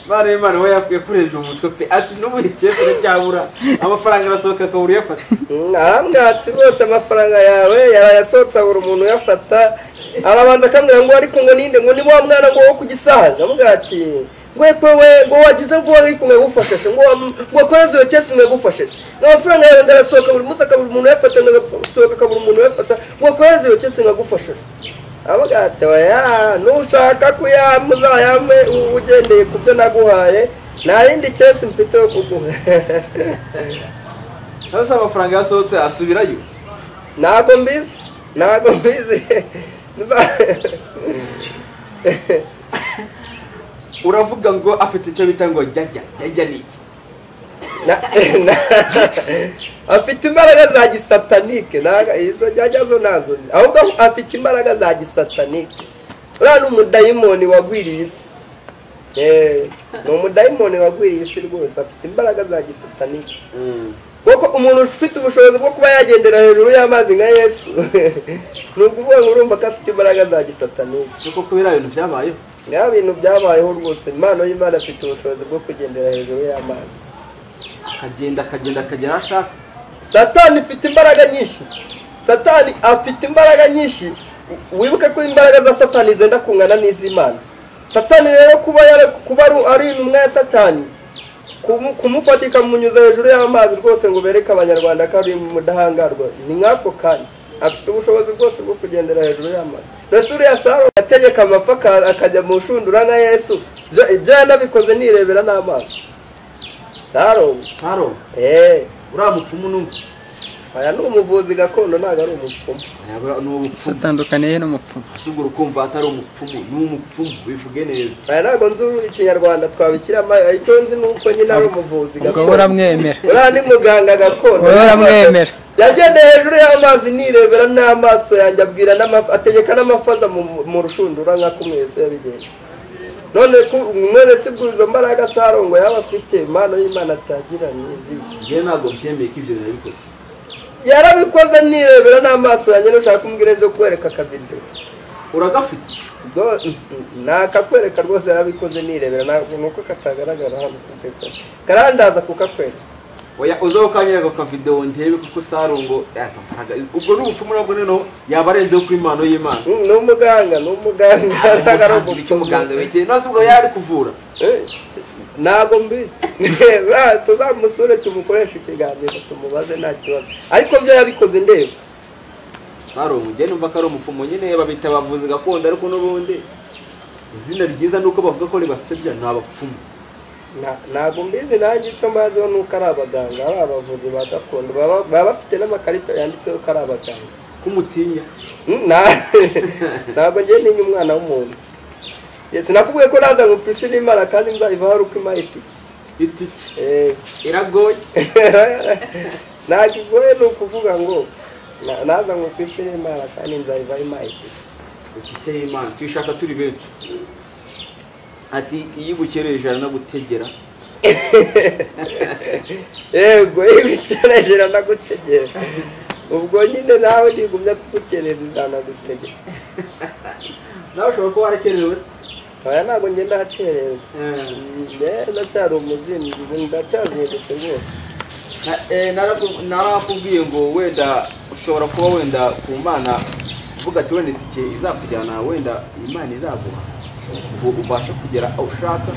mwana w'imana we yakwiye kurenza umutwe pe ati n'ubuye ikecuru cyabura amafaranga arasohoka akabura uyafata ntabwo ati rwose amafaranga yawe yayasohotse abura umuntu uyafata arabanza akambwira ngo ariko ngo ninde ngo ni wa mwana ngo wo ku gisahaga avuga ati ngo ekwe we ngo wagize ngo wari kumwe gufashije ngo wam- ngo wakoreze iyo kesi mwe gufashije amafaranga yawe ndarasohoka buri munsi akabura umuntu uyafata ndagasohoka akabura umuntu uyafata ngo wakoreze iyo kesi mwe gufashije avuga ati oya nushaka kuyampa uzayampe u- ugendeye ku byo naguhaye nta yindi kesi mfite yo kuguha nawe se amafaranga yasohotse asubirayo ntago mbizi ntago mbizi uravuga ngo afite icyo bita ngo jyajya jyajya ni iki Na- na- afite imbaraga za gisatanike ntago- izo njyajya zo ntazo nzi. ahubwo afite imbaraga za gisatanike uriya ni umudayimoni wagwiriye isi Eh, ni umudayimoni wagwiriye isi rwose afite imbaraga za gisatanike kuko umuntu ufite ubushobozi bwo kuba yagendera hejuru y'amazi nka yesu ni ukuvuga ngo urumva ko afite imbaraga za gisatanike si uko kubera bintu byabayeho niba bintu byabayeho rwose impano y'imana afite ubushobozi bwo kugendera hejuru y'amazi akagenda akagenda akagera aho ashaka satani ifite imbaraga nyinshi satani afite imbaraga nyinshi wibuke ko imbaraga za satani zenda kungana n'iz'imana satani rero kuba yare- kuba ari- ari intumwa ya satani kumu- kumufata ikamunyuza hejuru y'amazi rwose ngo bereke abanyarwanda ko ari umudahangarwa ni nk'ako kanya afite ubushobozi bwose bwo kugendera hejuru y'amazi mbese uriya saro yategeka amapfa aka- akajya mu nshundura nka yesu ibyo- ibyo yanabikoze nirebera n'amaso saro saro eee uriya mupfumu n'umwe aya ni umuvuzi gakondo ntabwo ari umupfumu Ayabura ni ubupfumu satandukaniye n'umupfumu ahubwo urukumva atari umupfumu ni umupfumu bivuge neza aya ntabwo nzi uru ikinyarwanda twabikiramo icyo nzi ni uko nyine ari umuvuzi ubwo gakondo buramwemera uriya ni muganga gakondo Wowe uramwemera. yagendeye hejuru y'amazi nirebera n'amaso yanjye abwira n'ama- ategeka n'amafaza mu mu rushundura nk'uko umwe wese yabigenza none ku- none si bwo izo mbaraga sarongo yaba afite impano y'imana atagira n'izi njyewe ntabwo byemeye ko ibyo nabikoze yarabikoze nirebera n'amaso yanjye nushaka kumbwira nze kwereka akavidewo uragafite ubwo ni akakwereka rwose yarabikoze nirebera ntabwo ni uko katagaragara hano kuri telefone karandaza kukakwereka oya uzaho ukanyereka akavidewo ndebe kuko sarungo yatafaraga ubwo ni ubupfumu nabwo noneho yaba arenzeho kuri impano y'imana Mm, ni umuganga ni umuganga ntabwo ari Umuganga, icyo muganga umuganga wegeye nose ubwo yari kuvura Eh, ntabwo mbizi Za- tuzamusure tumukoreshe ikiganiro tumubaze nta kibazo ariko byo yabikoze ndeba sarungo njyewe numva ko ari umupfumu nyine babita abavuzi gakondo ariko n'ubundi izina ryiza ni uko bavuga ko ribasebya ni abapfumu Nta- ntabwo mbizi nanjye icyo mbaziho ni uko ari abaganga ari abavuzi ba gakondo baba baba bafite n'amakarita yanditseho ko ari abaganga k'umutinya Na- ntabwo ngiye ninya umwana w'umuntu Yes, sinakubwiye ko naza ngo pisi n'imana kandi nzayivaho ari uko imaye itike itike Eh, iragoye ntabwo igoye ni ukuvuga ngo na- naza ngo pisi n'imana kandi nzayivaho imaye itike itike y'imana tuyishaka turi benshi ati iyo igukereje aranagutegera yego ibikeneje iranagutegera ubwo nyine nawe ntigumya kugukereza izanagutegera nawe ushobora kuba warakerewe oya ntabwo njye ndacerewe Eh, Eh, ndacyari umuzimu ndacyazindutse rwose na- eh, naraku- narakubwiye ngo wenda ushobora kuba wenda ku mana uvuga ati wenda itike izakujyana wenda imana izaguha ngo ubashe kugera aho ushaka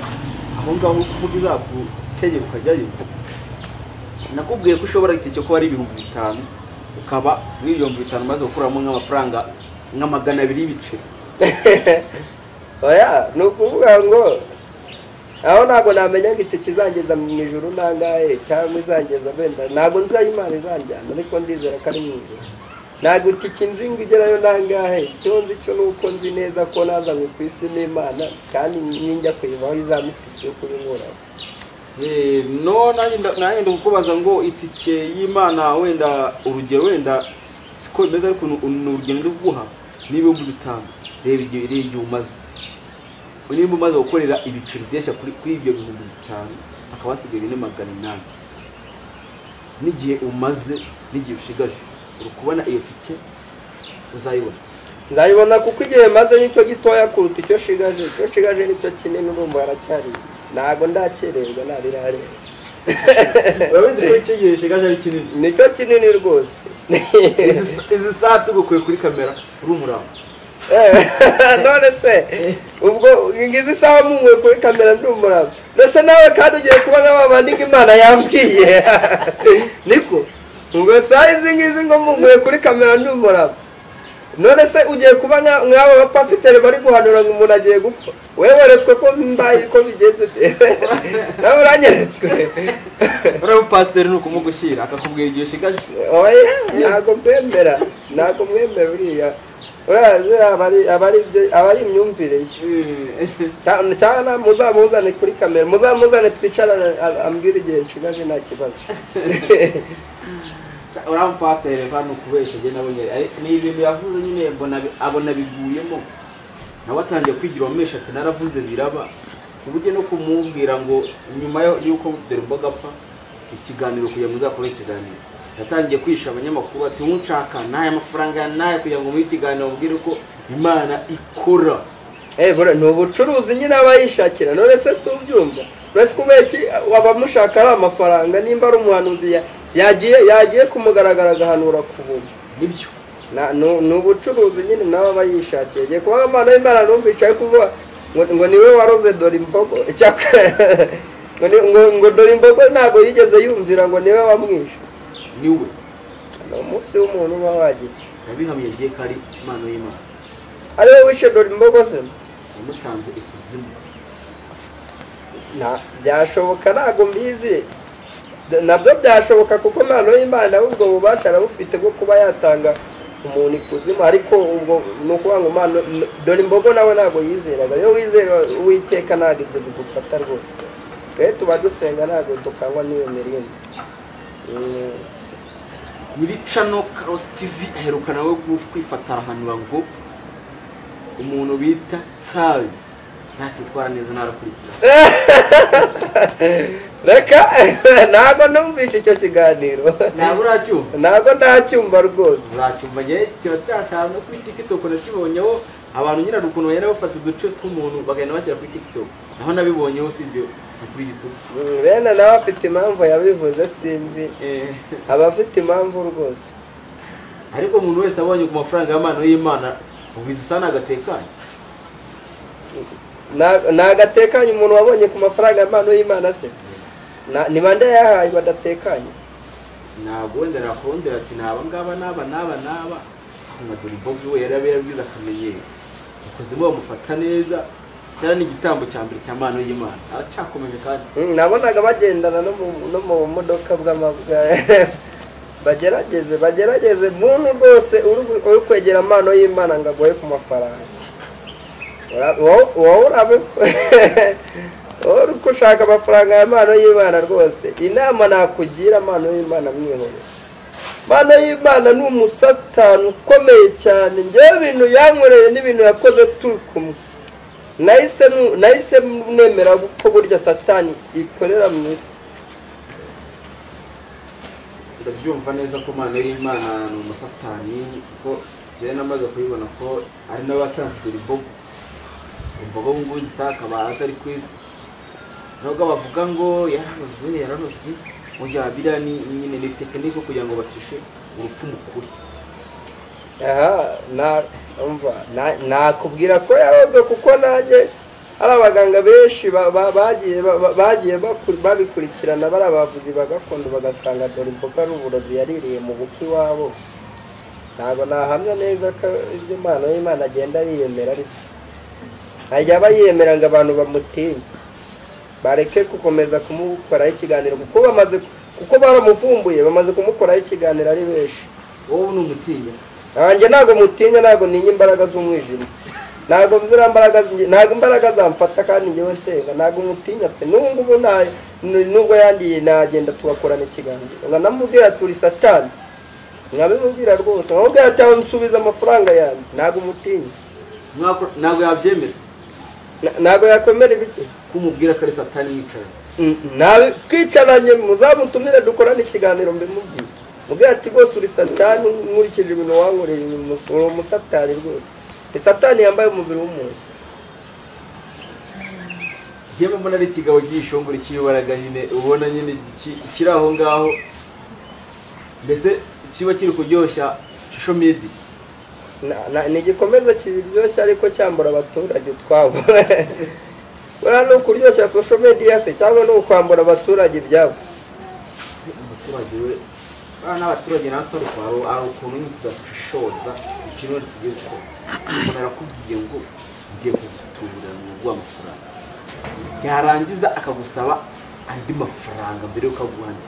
aho ngaho kuvuga izagutegera ukajyayo nakubwiye ko ushobora itike kuba ari ibihumbi bitanu ukaba muri ibihumbi bitanu umaze gukuramo nk'amafaranga nka magana abiri y'ibiceri oya ni ukuvuga ngo aho ntabwo namenya ngo itike izangeza mu ijoro nangahe cyangwa izangeza wenda ntabwo nzayo imana izanjyana ariko ndizera ko ari mu ijoro ntabwo itike nzi ngo igerayo nangahe icyo nzi cyo ni uko nzi neza ko nazanywe ku isi n'imana kandi ninjya kuyivaho izampa itike yo kuyinkuraho Eh, no nanjye nda- nanjye ndakubaza ngo itike y'imana wenda urugero wenda siko bimeze ariko ni- ni urugendo ndi kuguha ni ibihumbi bitanu reba igihe reba igihe umaze niba umaze gukorera ibiceri byeshya kuri kuri ibyo bihumbi bitanu hakaba hasigaye ni magana inani n'igihe umaze n'igihe ushigaje uri kubona iyo tike uzayibona nzayibona kuko igihe maze nicyo gitoya kuruta icyo shigaje icyo shigaje nicyo kinini urumva haracyari ntabwo ndakererwa ntabirareba urabona ko icyegereje gaje ari kinini nicyo kinini rwose Izi- izi saha tugukuye kuri kamera uri umurambo none se ubwo ngizi isaha mumuwe kuri kamera ndi umurava ndetse nawe kandi ugiye kubona wa bandi ngo imana yambwiye niko ubwo saha izi ngizi ngo mumuwe kuri kamera ndi umurava none se ugiye kuba nka- nk'abo bapasiteri bari guhanura ngo umuntu agiye gupfa weweretswe ko mbaye ko bigenze nawe uranyeretswe uriya mupasiteri ni ukumugushyira akakubwira igihe ushigaje oya ntabwo mwemera ntabwo mwemera uriya urazi abari- abari abari imyumvire ye cyane cyane muzamuzane kuri kamera muzamuzane twicara a- ambwire igihe nshigaje nta kibazo uriya mupasiteri hano kubeshya njye nabonye ari- ni ibintu yavuze nyine mbona bi- abona biguyemo nawe atangiye kwigira uwamesha ati naravuze biraba ku buryo no kumubwira ngo nyuma yo- y'uko dore ubwo agapfa ikiganiro kugira ngo uzakore ikiganiro yatangiye kwisha abanyamakuru ati nshaka n'aya mafaranga n'aya kugira ngo muhe ikiganiro mubwire ko imana ikora Eh, bura ni ubucuruzi nyine aba yishakira none se si ubyumva uretse kubera iki abamushaka ari amafaranga nimba ari umuhanuzi ya- yagiye yagiye kumugaragara agahanura ku buntu nibyo Na- nu- ni ubucuruzi nyine nawe aba yishakiye igihe kuba impano y'imana numvise ari kuvuga ngo ngo niwe waroze dore imbogo Icyakora, ngo ni- ngo- ngo dore imbogo ntabwo yigeze yumvira ngo niwe wamwishe niwe ni umunsi w'umuntu uba wagize yabihamye rye ko ari impano y'imana ari we wishe dore imbogo ze yamutanze ikuzimu Nta- byashoboka ntabwo mbizi nabyo byashoboka kuko impano y'imana nawe ubwo bubasha arabufite bwo kuba yatanga umuntu ikuzimu ariko ubwo ni ukuvuga ngo impano dore imbogo nawe ntabwo yizeraga iyo wizera uwiteka ntabwo ibyo bigufata rwose twe tuba dusenga ntabwo dukangwa n'iyo mirindi Mm, nyiricano karosi tivi aheruka nawe kwifatara ahanura ngo umuntu bita tsari ntatitwara neza ntarakurikiza reka ntabwo numvishe icyo kiganiro ntabwo uracyumva ntabwo ndacyumva rwose uracyumva njye kiba cyatanu kuri tikitoko nakibonyeho abantu nyirarukundo ukuntu bagenda bafata uduce tw'umuntu bagenda bashyira kuri tikitoko naho nabibonyeho si ibyo ni kuri yutubu Mm, bene nawe afite impamvu yabivuze sinzi Eh, aba afite impamvu rwose ariko umuntu wese abonye ku mafaranga y'amano y'imana ubu izi sana agatekanye Na- ni agatekanye umuntu wabonye ku mafaranga y'impano y'imana se Na- ni bande yahaye badatekanye ntabwo wenda nakongera ati naba ngaba n'aba n'aba n'aba nka dore bobi we yari abe yarabwize akamenyero ikuzimu bamufata neza cyari n'igitambo cya mbere cya mano y'imana aracyakomeje kandi Mm, nabonaga bagendana no mu- no mu modoka bw'amabwa bagerageze bagerageze muntu rwose uri- uri kwegera impano y'imana ngo agoye ku mafaranga Ura- wowe- wowe urabe wowe uri gushaka amafaranga ya mpano y'imana rwose inama nakugira mpano y'imana mwihorere Mana y'Imana ni umusatani ukomeye cyane njyewe ibintu yankoreye n'ibintu yakoze turi kumwe nahise nu- nahise nemera ko burya satani ikorera mu isi ndabyumva neza ko mano y'imana ni umusatani kuko njyewe namaze kubibona ko ari nawe watanze dore bobo imbogo ubu ngubu gisa akaba atari ku isi nubwo bavuga ngo yaranozwe yaranozwe mu gihe biriya ni nyine ni tekinike kugira ngo bacishe urupfu mu kuri aha na- umva, na- nakubwira ko yarobwe kuko nanjye hari abaganga benshi ba- ba- bagiye ba- ba- bagiye baku- babikurikirana bari abavuzi ba gakondo bagasanga dore imboga ari uburozi yaririye mu bukwe iwabo ntabwo nahamya neza ko ibyo impano y'imana agenda yiyemera ari byo ajya aba yiyemera ngo abantu bamutinye bareke gukomeza kumukoraho ikiganiro kuko bamaze kuko baramuvumbuye bamaze kumukoraho ikiganiro ari benshi wowe ni umutinya nanjye ntabwo mutinya ntabwo ninya imbaraga z'umwijima ntabwo ziriya mbaraga zi- ntabwo imbaraga zamfata kandi njyewe nsenga ntabwo mutinya pe n'ubu ngubu nta n- nubwo yandiye nagenda tugakorana ikiganiro nkanamubwira turi satani nkabimubwira rwose nkamubwira ati "Aho nsubiza amafaranga yanjye ntabwo mutinya Mwako- ntabwo yabyemera Na- ntabwo yakwemera ibiki kumubwira ko ari satani yicaye nabi twicaranye muzamutumire dukorane ikiganiro mbimubwire mubwira ati rwose uri satani nkurikije ibintu wankoreye uri umu- uri umusatani rwose ni satani yambaye umubiri w'umuntu yewe mbona ari ikigabo gishongora ikiyobaraga nyine ubona nyine ki- kiri aho ngaho mbese kiba kiri kuryoshya shisho medi Na- na- ni igikomeza kiryoshya ariko cyambura abaturage utwabo buriya ni ukuryoshya social media se cyangwa ni ukwambura abaturage ibyabo umuturage we bana n'abaturage natwe rwabo hari ukuntu nyine tudashoza ikintu tugiye gukora umuntu arakubwiye ngo ngiye kugutura mu rugo amafaranga yarangiza akagusaba andi mafaranga mbere y'uko aguha andi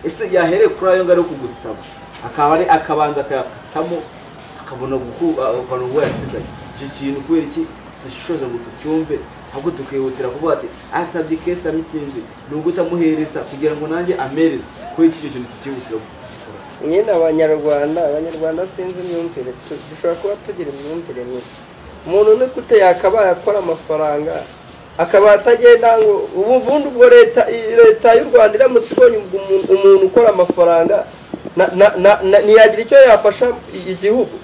ese yahereye kuri ayo ngayo kugusaba akaba ari akabanza akayakatamo akabona gukurana uwo yasigaye icyo kintu kubera iki tudashishoza ngo tucyumve ahubwo tukihutira kuvuga ati atabye kesi amitsinzi ni uko utamuhereza kugira ngo nanjye amereze kubera iki icyo kintu tukihutira gukora nyine abanyarwanda abanyarwanda sinzi imyumvire tu- dushobora kuba tugira imyumvire mibi umuntu uri gute yakabaye akora amafaranga akaba atagenda ngo ubu ubundi ubwo leta i- leta y'u rwanda iramutse ibonye ubwo umuntu- umuntu ukora amafaranga na- na- na- na- ntiyagira icyo yafasha i- igihugu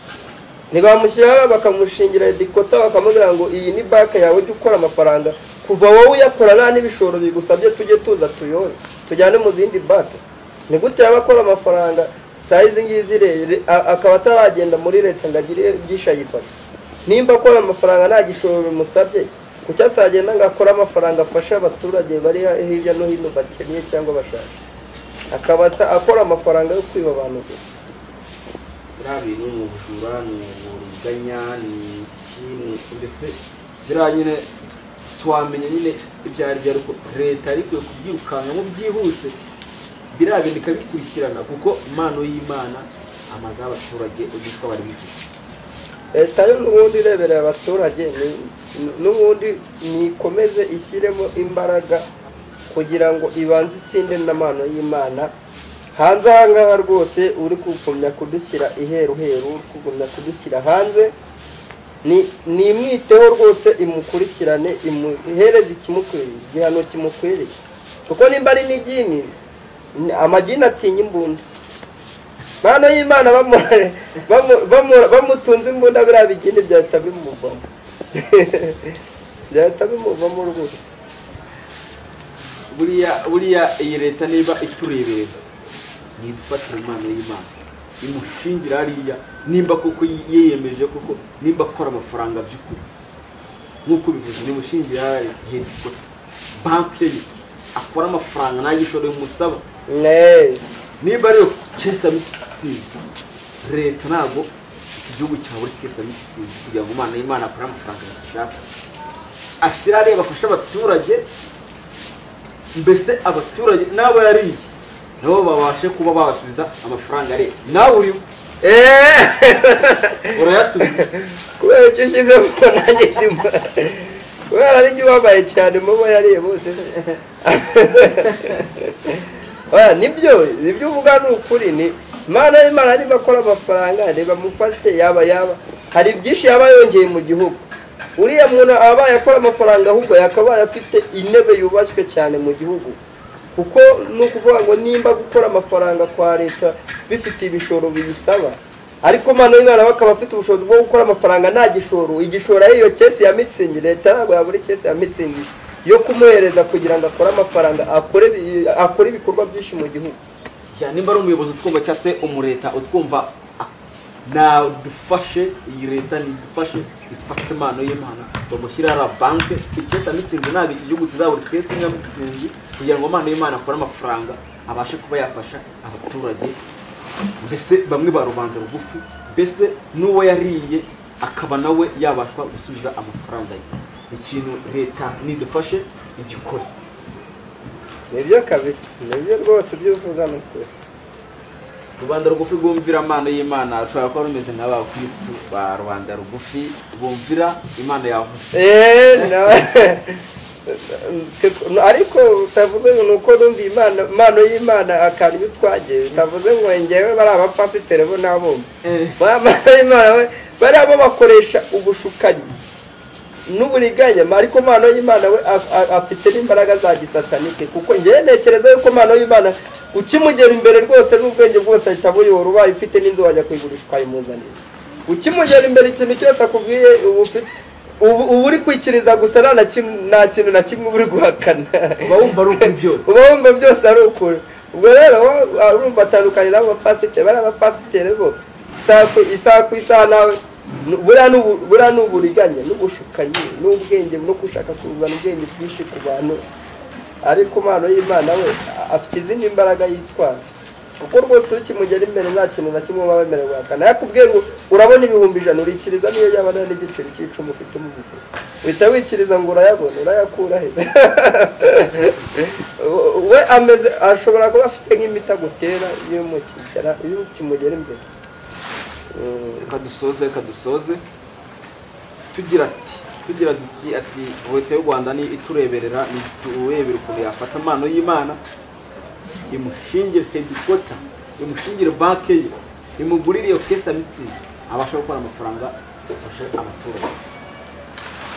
ntibamushyiraho bakamushingira dikota bakamubwira ngo iyi ni banki yawe ujye ukora amafaranga kuva wowe uyakora nta n'ibishoro bigusabye tujye tuza tuyore tujyane mu zindi banki ni gute yaba akora amafaranga saa izi ngizi re- re- a- akaba ataragenda muri leta ngo agire byinshi ayifashe nimba akora amafaranga nta gishoro bimusabye kuki atagenda ngo akore amafaranga afashe abaturage bari hirya no hino bakeneye cyangwa bashaka akaba ata- akora amafaranga yo kwiba abantu gusa biriya bintu ni ubujura ni uburiganya ni iki ni iki mbese biriya nyine tiwamenya nyine ibyo ari byo ariko leta arikwiye kubyirukankamo byihuse biriya bintu ikabikurikirana kuko impano y'imana amazu y'abaturage ubyitwa bari bifite leta yo n'ubundi ireberera abaturage ni- ni- n'ubundi nikomeze ishyiremo imbaraga kugira ngo ibanze itsinde n'amano y'imana hanze aha ngaha rwose uri kugumya kudushyira iheruheru uri kugumya kudushyira hanze ni- nimwiteho rwose imukurikirane imuhereze ikimukwiriye igihano kimukwiriye kuko nimba ari n'igini ni- amagini atinya imbunda Mana y'Imana bamu- bamu- bamu- bamutunze imbunda biriya bigini byahita bimuvamo byahita bimuvamo rwose buriya buriya iyi leta niba itureberera ni idufatira impano y'imana imushingira hariya nimba koko yiyemeje koko nimba akora amafaranga by'ukuri nk'uko bivuze nimushingira hariya hedikota banki ye akora amafaranga nta gishoro bimusaba Nee. niba ariyo kesa mitsinzi leta ntabwo iki gihugu cyabura kesa mitsinzi kugira ngo umwana y'imana akore amafaranga yashaka ashyira areba afashe abaturage mbese abaturage n'abo yariye nabo babashe kuba babasubiza amafaranga areba nawe uriho Eh, urayasubiza kubera icyo ushyizemo nanjye ndimo kubera ari byo ubabaye cyane mubo yariye bose Oya, nibyo nibyo uvuga ni ukuri ni Mana y'Imana niba akora amafaranga reba amufate yaba yaba hari byinshi yaba yongeye mu gihugu uriya muntu abaye akora amafaranga ahubwo yakabaye afite intebe yubashywe cyane mu gihugu kuko ni ukuvuga ngo nimba gukora amafaranga kwa leta bifite ibishoro biyisaba ariko mano y'Imana bakaba afite ubushobozi bwo gukora amafaranga nta gishoro igishoro ari iyo kesi ya mitsingi leta ntabwo yabura kesi ya mitsingi yo kumuhereza kugira ngo akore amafaranga akore ibi- akore ibikorwa byinshi mu gihugu Ya, nimba ari umuyobozi utwumva cyangwa se umureta utwumva ah, nadufashe iyi leta nidufashe ifate impano y'imana bamushyire hariya banke icyesa mitsinzi ntabwo iki gihugu kizabura twese nyamitsinzi kugira ngo impano y'imana akore amafaranga abashe kuba yafasha abaturage mbese bamwe ba rubanda rugufi mbese n'uwo yariye akaba nawe yabasha gusubiza amafaranga ye ikintu leta nidufashe igikore nibyo kabisa nibyo rwose ibyo uvuga ni ukuri rubanda rugufi rwumvira impano y'imana rushobora kuba rumeze nk'abakirisitu ba rubanda rugufi bumvira imana yavuze Eh, na- ariko utavuze ngo ni uko numva imana impano y'imana akantu iyo utwagiye utavuze ngo ngewe bari abapasiteri bo nabumva impano y'imana we bariya bo bakoresha ubushukanyi n'uburiganya ariko impano y'imana we a- a- afite n'imbaraga za gisatanike kuko ngewe ntekereza yuko impano y'imana ukimugera imbere rwose n'ubwenge bwose ahita buyobora ubaye ufite n'inzu wajya kuyigurisha ukayimuzanira ukimugera imbere ikintu cyose akubwiye uba ufite ubu uba uri kwikiriza gusa nta na kim- nta kintu na kimwe uba uri guhakana uba wumva ari ukuri byose uba wumva byose ari ukuri ubwo rero wowe urumva atandukanye n'abo bapasiteri bariya bapasiteri bo isaha ku isaha ku isaha nawe nu- buriya ni ubu- buriya ni uburiganya n'ubushukanyi n'ubwenge no gushaka kuzana ubwenge bwinshi ku bantu ariko impano y'imana we a- afite izindi mbaraga yitwaza kuko rwose ukimugera imbere nta kintu na kimwe uba wemerewe guhakana yakubwira ngo urabona ibihumbi ijana urikiriza niyo yaba ari n'igiceri cy'icumi ufite mu bifu uhita wikiriza ngo urayabona urayakura heza we ameze ashobora kuba afite nk'imiti agutera iyo umukigera iyo ukimugera imbere Mm, reka dusoze reka dusoze tugira ati tugira duti ati leta y'u rwanda ni itureberera ni iturebera ukuntu yafata impano y'imana imushingire hedikota imushingire banke ye imugurire iyo kesa mitsingi abasha gukora amafaranga afashe abaturage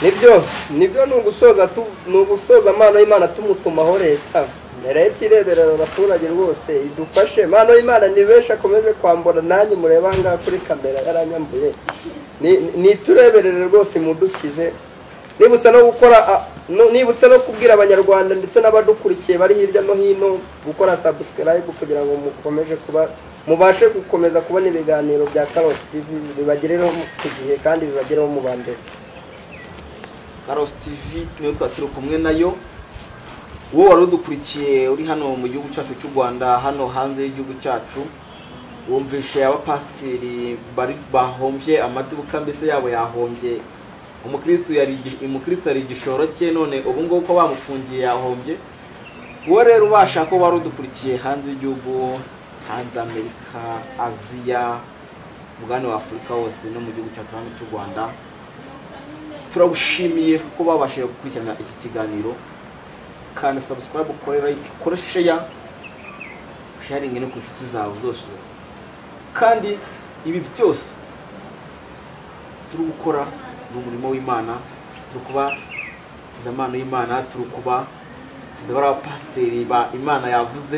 nibyo nibyo ni ugusoza tu- ni ugusoza amano y'imana tumutumaho leta leta ireberera abaturage rwose idufashe impano y'imana ni benshi akomeze kwambura nanjye mureba aha ngaha kuri kamera yaranyambuye Ni- ni itureberere rwose imudukize nibutsa no gukora a- no- nibutsa no kubwira abanyarwanda ndetse n'abadukurikiye bari hirya no hino gukora subscribe kugira ngo mukomeze kuba mubashe gukomeza kubona ibiganiro bya karosi tv bibagereho ku gihe kandi bibagereho mu ba mbere karosi tivi niyo twari turi kumwe nayo wowe wari udukurikiye uri hano mu gihugu cyacu cy'u rwanda hano hanze y'igihugu cyacu wumvishe abapasiteri bari bahombye amaduka mbese yabo yahombye umukristo yari igi- umukristo yari igishoro cye none ubu ngubu ko bamufungiye yahombye wowe rero ubashaka ko wari udukurikiye hanze y'igihugu hanze amerika aziya umugabane wa afurika wose no mu gihugu cyacu hano cy'u rwanda turagushimiye ko babashije gukurikirana iki kiganiro kanda subscribe ukore like ukore share sharingi no ku nshuti zawe zose kandi ibi byose turi gukora ni umurimo w'imana turi kuba siza impano y'imana turi kuba siza bariya pasiteri ba imana yavuze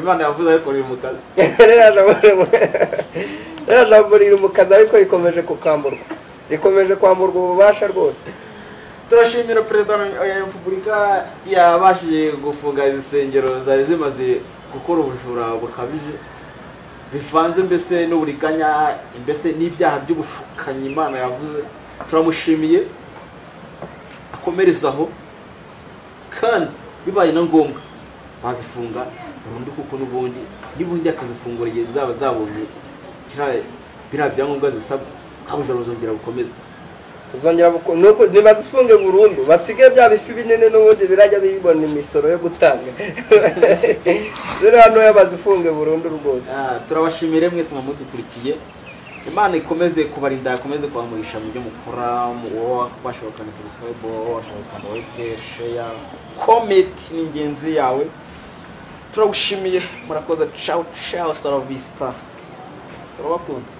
imana yavuze ariko riri mu kazi ririya jambo riri mu kazi ariko rikomeje kukamburwa rikomeje kwamburwa ububasha rwose turashimira perezida wa repubulika yabashije gufunga izi nsengero zari zimaze gukora ubujura bukabije bivanze mbese n'uburiganya mbese n'ibyaha by'ubushukanyi imana yavuze turamushimiye akomereze aho kandi bibaye na ngombwa bazifunga burundu kuko n'ubundi n'ubundi akazifunguriye zaba zabonye kiriya biriya byangombwa zisabwa abujura buzongera gukomeza uzongera buko- nuko ntibazifunge burundu basige bya bifi binini n'ubundi birajya bibona imisoro yo gutanga rero hano bazifunge burundu rwose Ah, turabashimire mwese mudukurikiye imana ikomeze kubarinda ikomeze kubamurisha mu byo mukora washobokana subscribe washobokana like share comment ni ingenzi yawe turagushimiye murakoze ciao ciao saravista turabakunda